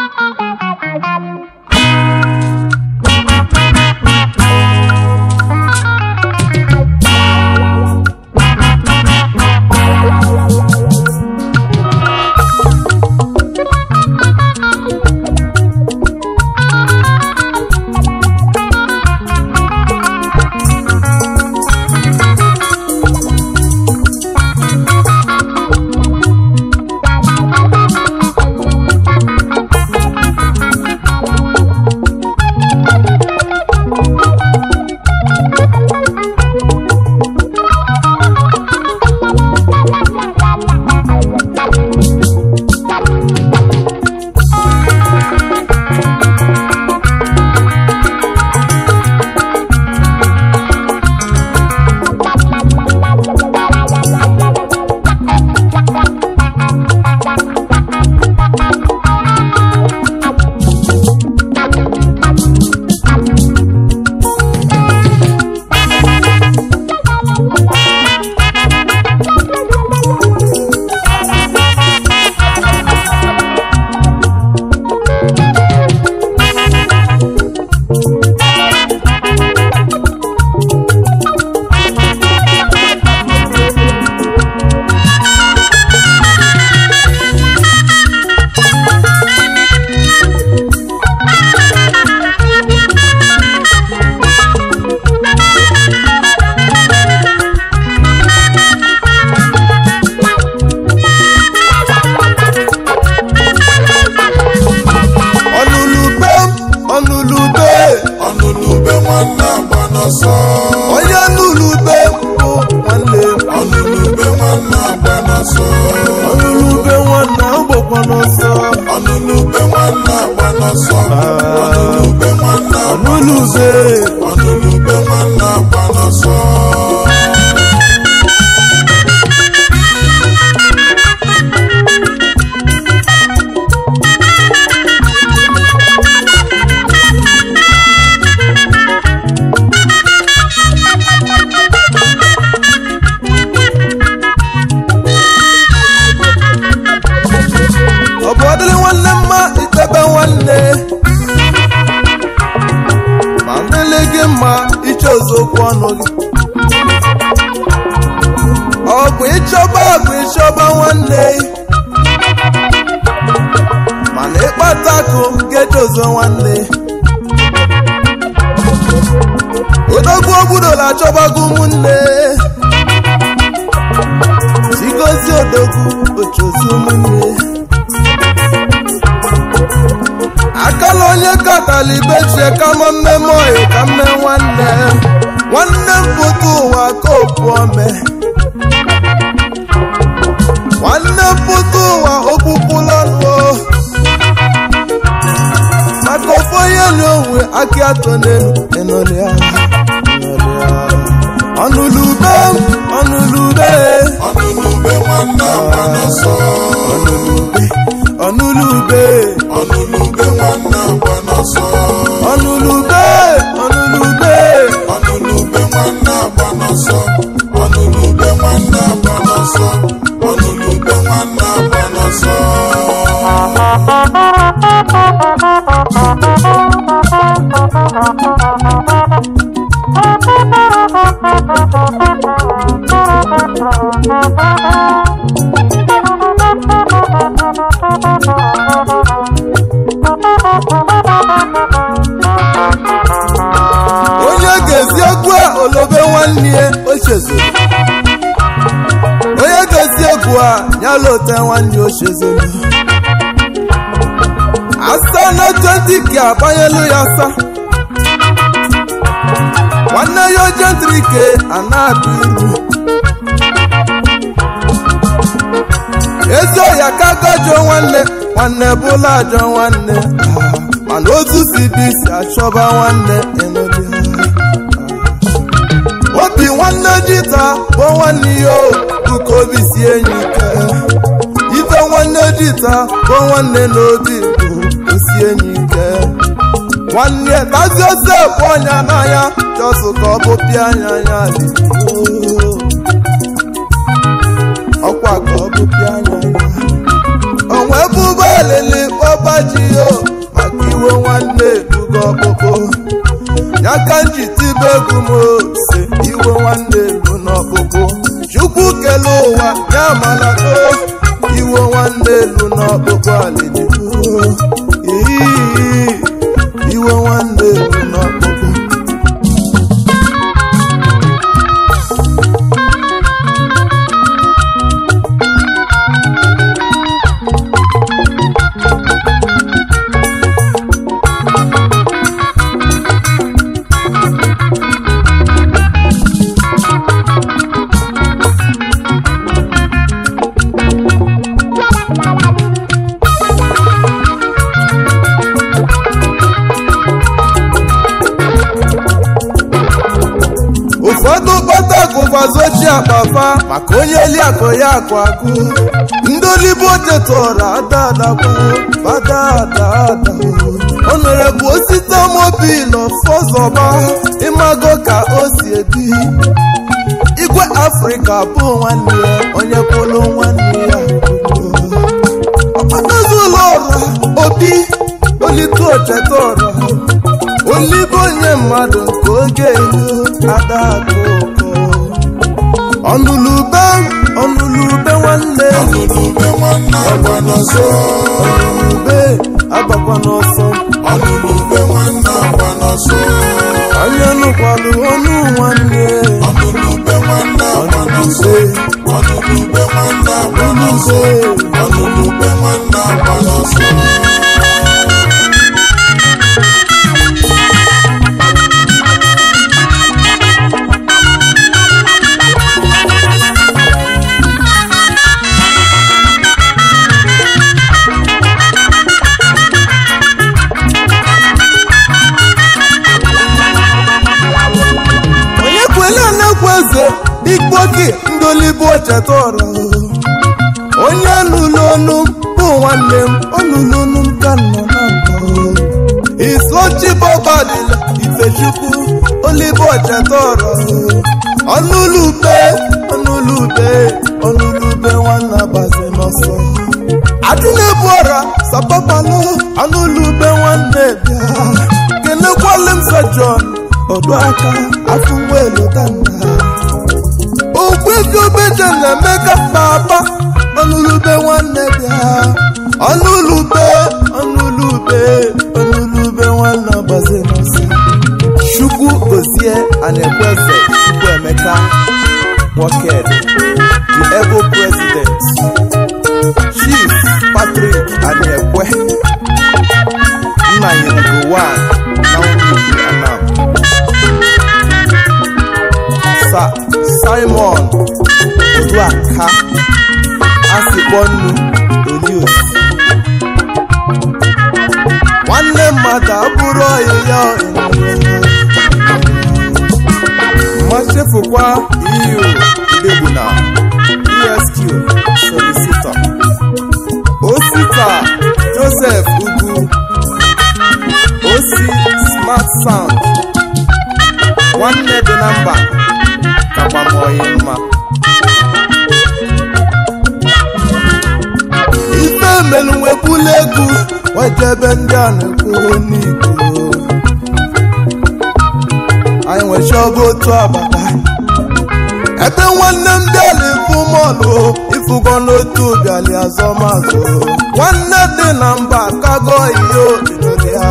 ọnụlube ọnụlube ọnụnube nwanne agba n'ọsọ onye nụlube bụ nwanne m. ọnụnube nwanne agba n'ọsọ ọnụlube nwanne agbakwa n'ọsọ ọnụnube nwanne agba n'ọsọ ọnụnube nwanne agba ọnụlube ọnụnube nwanne agba n'ọsọ ọ bụ ọdịrị nwanne mma ichebe nwanne ma mmele gị mma iche okwu ọnụ gị ọ bụ ịchọba bụ ịchọba nwanne mana ịkpata akụ ga-edozo nwanne odogwu ogbudola achọbago ụmụnne sigozi odogwu ochozi ụmụnne akala onye katala ibechie kama mmemme oyi ka mme nwanne nwanne m pụta ụwa ka opu ome nwanne m pụta ụwa okpukpula ọnụ maka ofu onye li onwe aka atọ n'elu ịnọlịa ọnụlube m ọnụlube ọnụnube nwanne agba n'ọsọ ọnụlube ọnụnube nwanne agba n'ọsọ ọnụlube ọnụlube ọnụnube nwanne agba n'ọsọ ọnụnube nwanne agba n'ọsọ ọnụnube nwanne agba n'ọsọ onye ga-ezi egwu a olobe nwanne ya ochezoro onye ga-ezi egwu a nyala ote nwanne ochezoro asa na 20 ka agbanyelu ya asa nwanne ya ojentrike ana-abịa iru ezi ọya ka gajọ nwanne nwanne bụla ajọ nwanne Ah, mana otu si bụ isi achọba nwanne enodi obi nwanne dịta bụ nwanne ya o bụka obi si enyi ike ife nwanne dịta bụ nwanne n'obi bụ osi enyi ike nwanne tazi ose bụ ọnya n'anya chọsụ ka ọ bụ pịa anya anya dị ọkwa ka ọ bụ pịa anya anya onwe bụba elele kpọba ji yo maka iwe nwanne elugo ọkpụkpụ ya ka m ji tibe egwu m ose iwe nwanne elu n'ọkpụkpụ chukwu kele ụwa ya malago iwe nwanne elu n'ọkpụkpụ alịdịgo iwe nwanne elu n'ọkpụkpụ ụfọdụ kpata gụvazochi akpafa maka onye eli akụ ya akụ akụ ndị olibo tetụrụ adadakwu badadada o nwere bụ osite mobil fọzọba ịmago ka o si ebi igwe afrịka bụ nwanne ya onye kwụlụ nwanne ya ọkpatazụlọ ọra obi olikotetọra olibe onye mmadụ nke oge elu adakụkọ ọnụlube ọnụlube nwanne ọnụlube nwanne agba n'ọsọ ọnụlube agbakwa n'ọsọ ọnụlube nwanne agba n'ọsọ anya nụkwalụ ọnụ nwanne ọnụlube nwanne agba n'ọsọ ọnụlube nwanne agba n'ọsọ ọnụlube nwanne agba n'ọsọ onye kwele na-ekwe eze ikpoki ndị olibo chetara onye nụlụ ọnụ m bụ nwanne m ọnụlụ ọnụ m ka nọ na mbọ isochibọbadila ifechukwu olibo chetara ọnụlube ọnụlube ọnụlube nwanne abazi n'ọsọ adịna-ebu ọra sapapalụ ọnụlube nwanne bịa kenekwala m sa John ọdụ aka afọ nwelu danda okwekobeje na-emeka baba ọnụlube nwanne bịa ọnụlube ọnụlube ọnụlube nwanne ọgbazi n'ọsọ chukwu gozie anaekweze chukwu emeka Walker, the able president chief patrick aniekwe nna yirigo one na nwunye anam sa simon oduaka asikpọnnu olios nwanne mmadụ abụrụ ọyịya machefukwa eu idegbuna esq solicitor osita joseph ugwu osi smart sound nwanne dị na mba kagbamọyị mma ife melu nwebula egwu wejebe ndị a na-ekwu n'igbo anyị nwechọba otu agbata ebe nwanne m bịala ifu mọlụ ifugo n'otu bịali azọmazụ nwanne dị na mba kago iyo ịnọdịa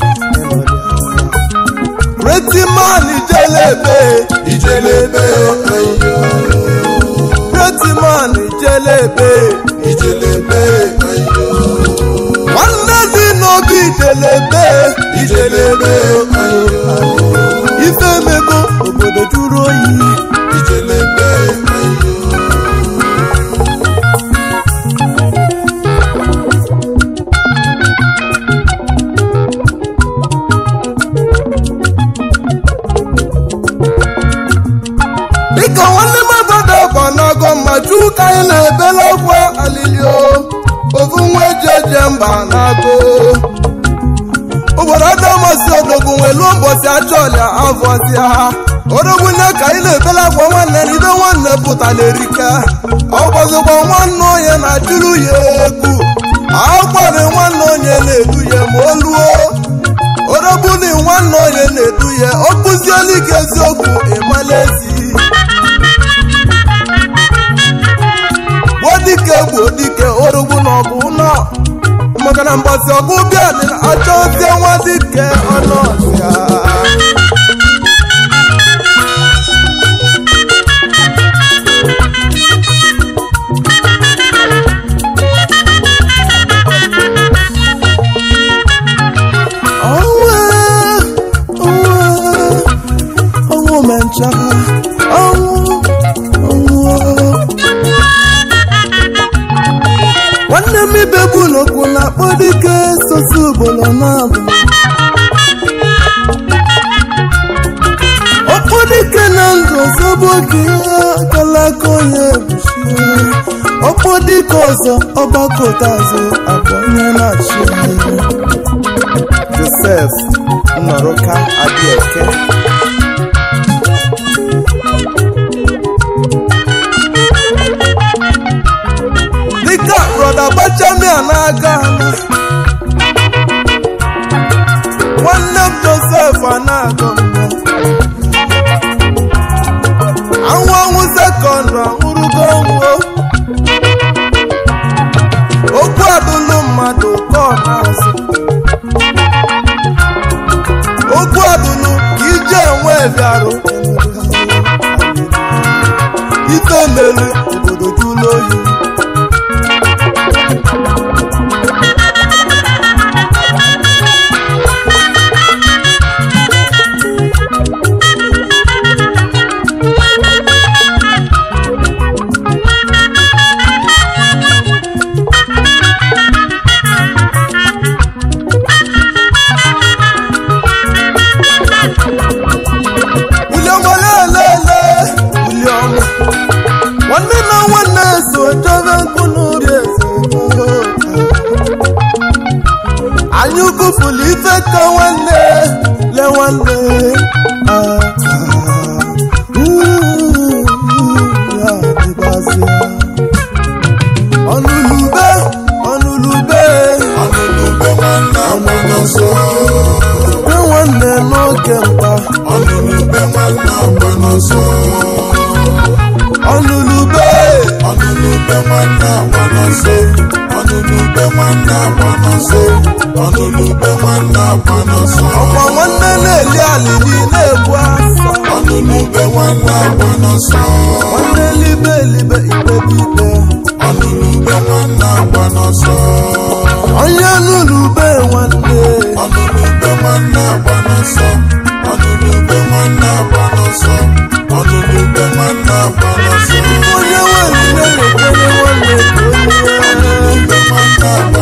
retiman ijelebe ijelebe ayo retiman ijelebe ijelebe ayo nwanne dị n'obi ijelebe ijelebe ayo ife emego obodo jụrụ oyi ijelebe ayo dịka nwanne mmadụ bụ n'ọgọ mma juu ka anyị na-ebela ọgwụ alilio ofu nwa eji eje mba na-agụ obodo adamasị odogwu nwelu ụbọchị achọlịa avọzia odogwu nne ka anyị na-ebela akwa nwanne na ibe nwanne pụtara erike ọgbọzọgba nwanne onye na-ajụrụ ya egwu akwari nwanne onye na-edu ya ma o luo orobuni nwanne onye na-edu ya ọ kụziela ike eziokwu ịmala ezi gbuo dike gbuo dike orugbu na ọgụ nọ maka na mgbasi ọgụ bịa dị na achọ ozie nwa dike ọnọọzịa ọnwụ ọnwụ ọnwụ mencha ọnwụ ọnwụ nwanne m ibe bụ n'okwu na-akpọ dike sosi ugboro na-abụ ọkpọ dike na ndụ zọbụ oge ya akala aka onye ebuchie ọkpọ dike ọzọ ọgbakọta azụ abụ onye na-achị josef nnọrọka adịeke dịka brọda gbachamia na-aga ana nwanne m josef anago anwụ anwụ sekọndụ anwụrụgo nwuo okwu adụlụ mmadụ ka ọ na-azụ okwu adụlụ ka ije enwe bịarụ ife melu obodo jụlụ oyi William olelele William nwanne na nwanne so jebe nkụ n'ori eze anyị ukufulu ife ka nwanne le nwanne Ah, ah, mm, ya dịbazịa. ọnụlube ọnụlube ọnụnube nwanne agba n'ọsọ be nwanne n'oge mkpa ọnụnube nwanne agba n'ọsọ ọnụlube ọnụnube nwanne agba n'ọsọ ọnụnube nwanne agba n'ọsọ ọnụnube nwanne agba n'ọsọ ọkwa nwanne na-eli alili na-ebu asa ọnụnube nwanne agba n'ọsọ nwanne libe elibe ikpebe ikpe ọnụnube nwanne agba n'ọsọ onye nụlube nwanne ọnụnube nwanne agba n'ọsọ ọnụnube nwanne agba n'ọsọ ọnụnube nwanne agba n'ọsọ onye nwere nne na-ekwere nwanne ka onye ọnụnube nwanne agba